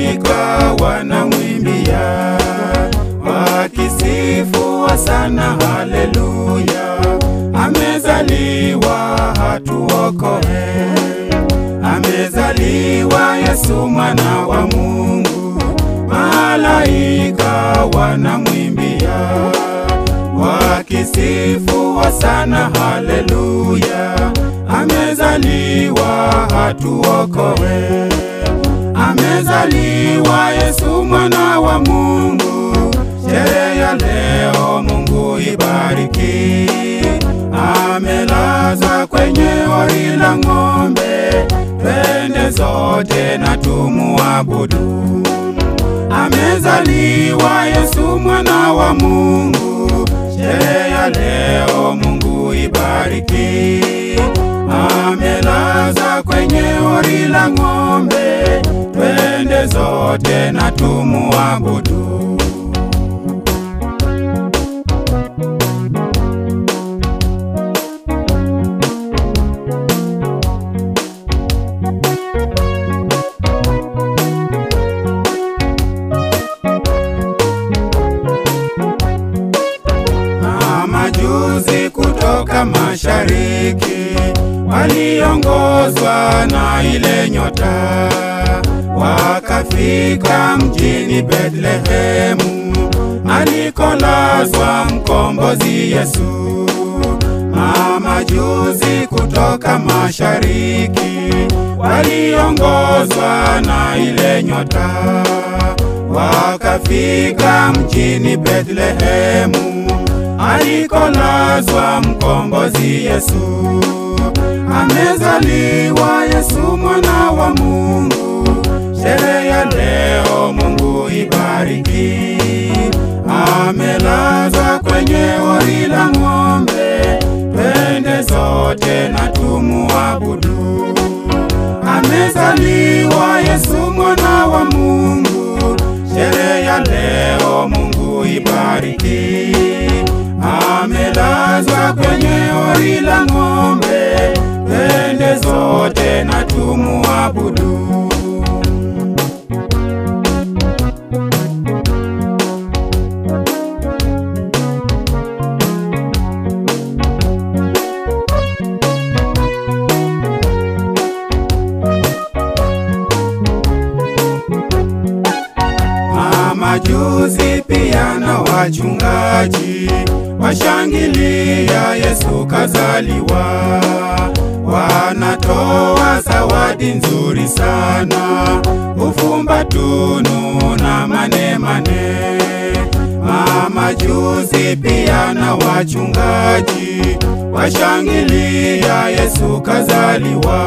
malaika wanamwimbia wakisifu sana haleluya, amezaliwa hatuokoe, amezaliwa Yesu mwana wa Mungu, malaika wanamwimbia wakisifu sana haleluya, amezaliwa hatuokoe, amezaliwa Yesu mwana wa Mungu. Sherehe ya leo Mungu ibariki, amelaza kwenye hori la ng'ombe, twende zote na tumuabudu. Amezaliwa Yesu mwana wa Mungu, sherehe ya leo Mungu ibariki, amelaza kwenye hori la ng'ombe, twende zote na tumuabudu. na majuzi kutoka mashariki waliongozwa na ile nyota, wakafika mjini Betlehemu alikolazwa mkombozi Yesu. Mamajuzi kutoka mashariki waliongozwa na ile nyota, wakafika mjini Betlehemu alikolazwa mkombozi Yesu. Amezaliwa Yesu mwana wa Mungu, sherehe ya leo Mungu ibariki. Amelazwa kwenye hori la ng'ombe, twende zote na tumuabudu. Amezaliwa Yesu mwana wa Mungu, sherehe ya leo Mungu ibariki. Amelazwa kwenye hori la ng'ombe, twende zote na tumuabudu. Mamajuzi pia na wachungaji washangilia Yesu kazaliwa, wanatoa zawadi nzuri sana, ufumba tunu na manemane. Mamajuzi pia na wachungaji washangilia Yesu kazaliwa,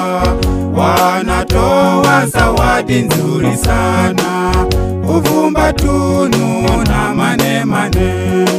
wanatoa zawadi nzuri sana, uvumba tunu na manemane.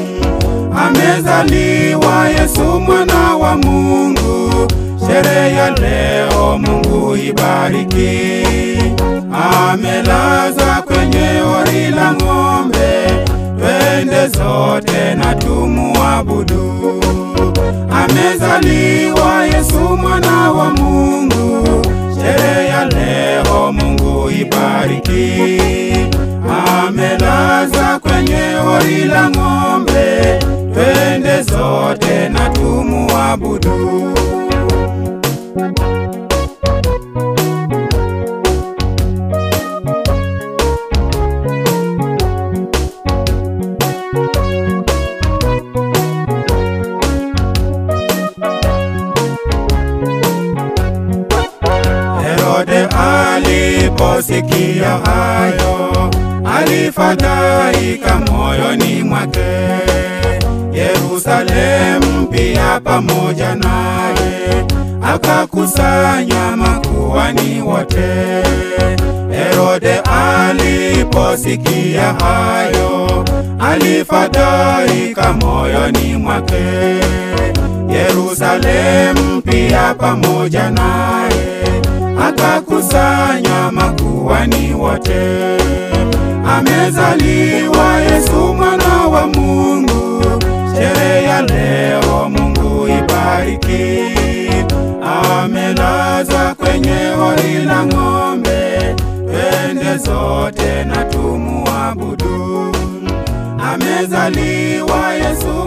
Amezaliwa Yesu mwana wa Mungu, sherehe ya leo Mungu ibariki. Amelazwa kwenye hori la ng'ombe, twende zote na tumuabudu. Amezaliwa Yesu mwana wa Mungu, sherehe ya leo Mungu ibariki. Amelazwa kwenye hori la ng'ombe, twende zote na tumuabudu. Herode aliposikia hayo, alifadhaika moyoni mwake. Yerusalemu pia pamoja naye akakusanya makuhani wote. Herode aliposikia hayo, alifadhaika moyoni mwake. Yerusalemu pia pamoja naye akakusanya makuhani wote. Amezaliwa Yesu mwana wa Mungu, sherehe ya leo Mungu ibariki. Amelazwa kwenye hori la ng'ombe, twende zote na tumuabudu. Amezaliwa Yesu